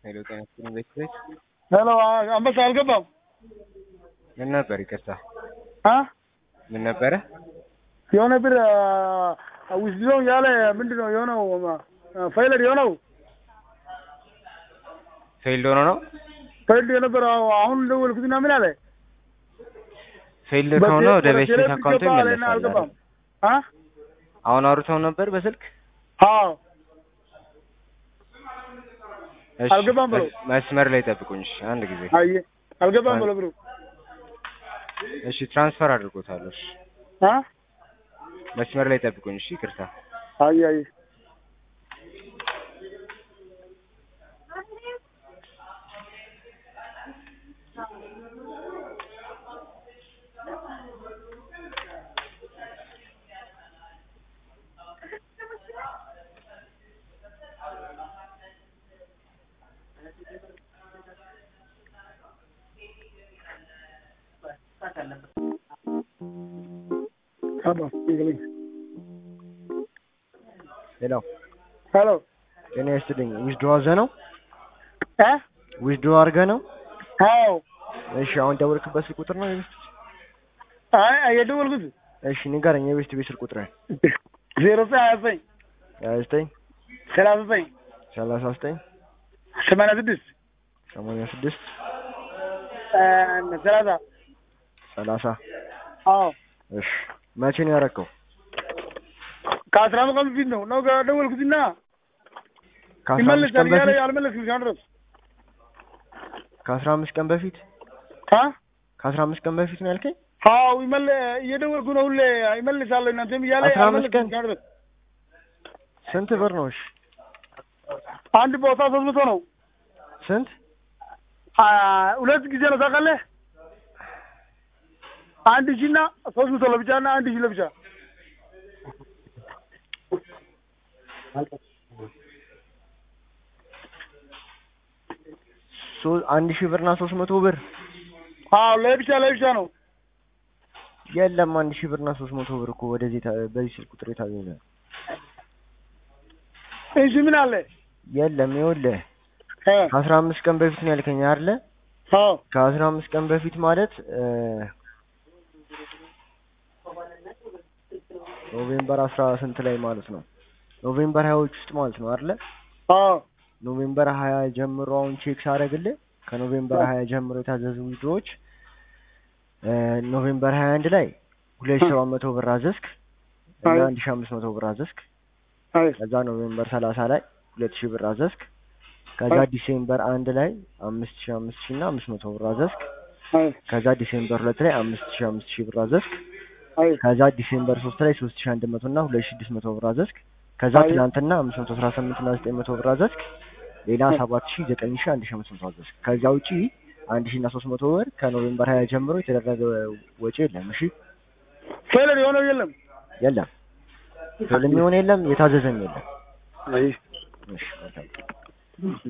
ሄሎ ጤና ይስጥልኝ ቤተሰቦች ሄሎ አንበሳ አልገባም ምን ነበር ይቅርታ አ ምን ነበረ የሆነ ብር ዊዝድሮ ያለ ምንድን ነው የሆነው ፋይለር የሆነው ፌልድ ሆኖ ነው ፋይልድ የነበረው አሁን ደወልኩትና ምን አለ ፌልድ ከሆነ ወደ ቤስት አካውንቱ ይመለሳል አልገባም አ አሁን አውርተው ነበር በስልክ አዎ እሺ አልገባም ብለው። መስ- መስመር ላይ ጠብቁኝ እሺ አንድ ጊዜ አየ አልገባም ብሎ ብሩ እሺ ትራንስፈር አድርጎታል እሺ አ መስመር ላይ ጠብቁኝ እሺ ይቅርታ አየ አየ ካባ ይገለኝ ሄሎ ሄሎ ጤና ይስጥልኝ ዊዝድሮ አድርገህ ነው አ ዊዝድሮ አድርገህ ነው አዎ እሺ አሁን ደወልክበት ስልክ ቁጥር ነው የቤስት አይ አይ የደወልኩት እሺ ንገረኝ የቤስት ቤት ስልክ ቁጥር ዜሮ ዘጠኝ ሀያ ዘጠኝ ሀያ ዘጠኝ ሰላሳ ዘጠኝ ሰላሳ ዘጠኝ ሰማንያ ስድስት ሰማንያ ስድስት ሰላሳ ሰላሳ አዎ እሺ መቼ ነው ያረከው ከአስራ አምስት ቀን በፊት ነው ነው ደወልኩትና ከአስራ አምስት ይመለሳል ቀን እያለ በፊት አልመለስም እስካሁን ድረስ ከአስራ አምስት ቀን በፊት አ ከአስራ አምስት ቀን በፊት ነው ያልከኝ አዎ ይመለ እየደወልኩ ነው ሁሌ ይመልሳለሁ እናንተም እያለ አስራ አምስት አልመለስም ቀን? እስካሁን ድረስ ስንት ብር ነው እሺ አንድ ቦታ ሶስት መቶ ነው ስንት አ ሁለት ጊዜ ነው ታውቃለህ አንድ ሺህ እና ሶስት መቶ ለብቻ እና አንድ ሺህ ለብቻ ሶ- አንድ ሺህ ብርና ሶስት መቶ ብር አዎ ለብቻ ለብቻ ነው የለም አንድ ሺህ ብርና ሶስት መቶ ብር እኮ ወደዚህ ታ- በዚህ ስልክ ቁጥር የታገኘ እሺ ምን አለ የለም ይኸውልህ እ ከአስራ አምስት ቀን በፊት ነው ያልከኝ አይደለ አዎ ከአስራ አምስት ቀን በፊት ማለት እ ኖቬምበር አስራ ስንት ላይ ማለት ነው ኖቬምበር ሀያዎች ውስጥ ማለት ነው አይደለ አዎ ኖቬምበር ሀያ ጀምሮ አሁን ቼክ ሳደርግልህ ከኖቬምበር ሀያ ጀምሮ የታዘዙ ዊድሮዎች ኖቬምበር ሀያ አንድ ላይ ሁለት ሺህ ሰባት መቶ ብር አዘዝክ እና አይ። አንድ ሺህ አምስት መቶ ብር አዘዝክ አይ ከዛ ኖቬምበር ሰላሳ ላይ ሁለት ሺህ ብር አዘዝክ ከዛ አይ። ዲሴምበር አንድ ላይ አምስት ሺህ አምስት ሺህ እና አምስት መቶ ብር አዘዝክ አይ ከዛ ዲሴምበር ሁለት ላይ አምስት ሺህ አምስት ሺህ ብር አዘዝክ አይ ከዛ ዲሴምበር ሶስት ላይ ሶስት ሺህ አንድ መቶ እና ሁለት ሺህ ስድስት መቶ ብር አዘዝክ ከዛ አይ። ትናንትና አምስት መቶ አስራ ስምንት እና ዘጠኝ መቶ ብር አዘዝክ ሌላ ሰባት ሺህ ዘጠኝ ሺህ አንድ ሺህ አምስት መቶ አዘዝክ ከዛ ውጪ አንድ ሺህ እና ሶስት መቶ ብር ከኖቬምበር ሀያ ጀምሮ የተደረገ ወጪ የለም እሺ ፌለር የሆነው የለም የለም ፊልም የሚሆን የለም የታዘዘም የለም አይ እሺ መልካም